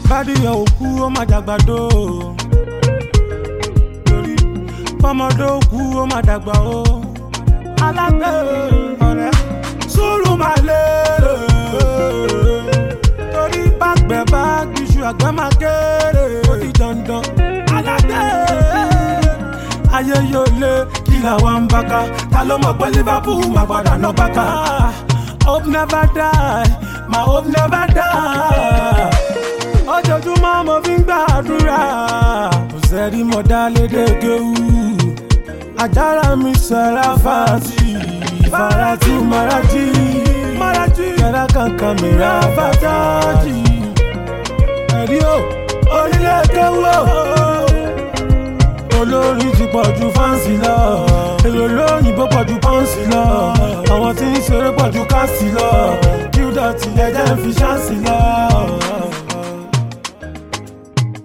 bádìyàn òkú ó má dàgbàdo torí fọmọdé òkú ó má dàgbà o alágbè ọ̀rẹ́ sùúrù máa lé torí bàgbẹ́ bá gbìṣù àgbẹ̀ máa kéré ó di dandan alágbè ayé yóò lé kí làwọn ń bá ká ta ló mọ̀ pé liverpool máa padà ná bá ká hope never die my hope never die ojoojúmọ́ mo fi ń gbàdúrà kò sẹ́rí mo dá lédè kéwú àjàrà mi sẹ́ra fàtì farati maraji maraji kẹ́rẹ́ kankan mi ra fàtájì ẹ̀rí o onílé kéwú o olórin ti pọ̀ ju fáǹsì lọ èrò lóyìnbó pọ̀ ju pọ́ǹsì lọ àwọn tí ń ṣeré pọ̀ ju káàsì lọ kí ó dọ̀tí ẹ̀jẹ̀ ń fi ṣáǹsì lọ.